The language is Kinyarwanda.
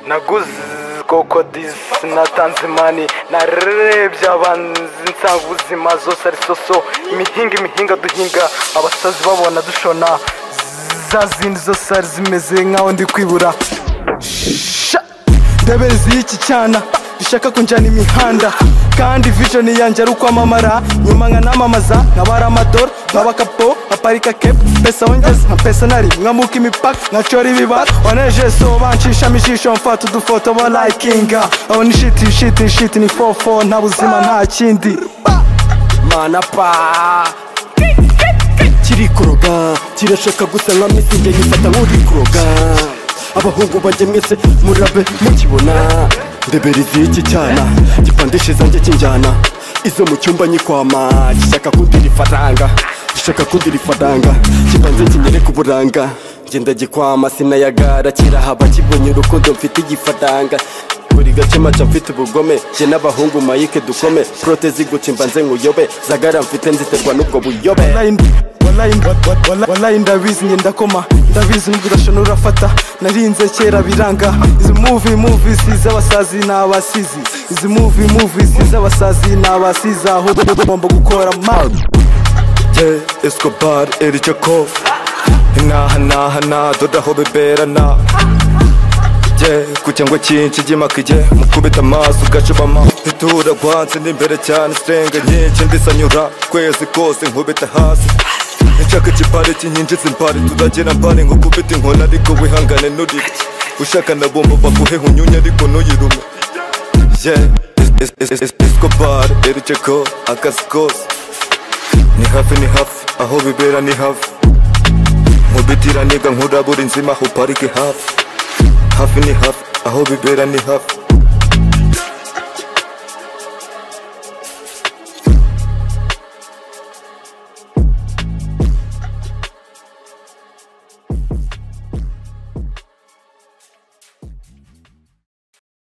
naguze kokodisi natanze imani narebye abanzi nsanga ubuzima zose ari soso imihinga imihinga duhinga abasazi babona dushona za zindi zose zari zimeze nk'aho ndi kwibura sha ndabezi y'iki cyana rishaka kunjyana imihanda kandi vision yanjye ari ukwamamara nyuma nkanamamaza nkabara amadora nkaba kapo nkaparika kepu pesa wongeza nka pesa nari nkamuka imipaka nkacora ibibara wanejeso banshishamo ijisho mfata udufoto ba layikinga aho ni shiti shiti shiti ni fofo nta buzima nta kindi mana pa kiri kuroga kirashaka gusa nka misi njye gifata nk'uri kuroga abahungu bajye mwese murabe mukibona ndeberizi y'iki cyana gipandishe zanjye kinjyana izo mu cyumba nyikwama gishaka kundira ifaranga gishaka kundira ifaranga kibanze kinyereka uburanga ngenda gikwama sinayagara kirahaba kibonye urukundo mfite igifaranga buri gace maca mfite ubugome jye n'abahungu mayike dukome prote ziguca imbanze nkuyobe zagara mfite nziterwa n'ubwo buyobe walayi ndabizi njye ndakoma ndabizi n'ubudashona urafata narinze kera biranga izi muvi muvi z'abasazi n'abasizi izi muvi muvi z'abasazi n'abasizi aho ugomba gukora mabi Ye Escobar Eri Jakov Inaha naha na doda ho bibera na Ye ku cyangwa cyinshi gimakije mukubita amaso ugacubama itura gwanze n'imbere cyane strenga nyinshi ndisanyura kwezi kose nkubita hasi nshaka ikipari kinyinjiza impari turagira mpari nko kubita inkoni ariko wihangane nurire ushaka nabumva baguheho unyunya ariko ntuyirume Ye Es- Es- Es- Escobar Eri Jakov akazi kose ni hafi ni hafi aho bibera ni hafi nkubitira niga nkura buri nzima aho parike hafi hafi ni hafi aho bibera ni hafi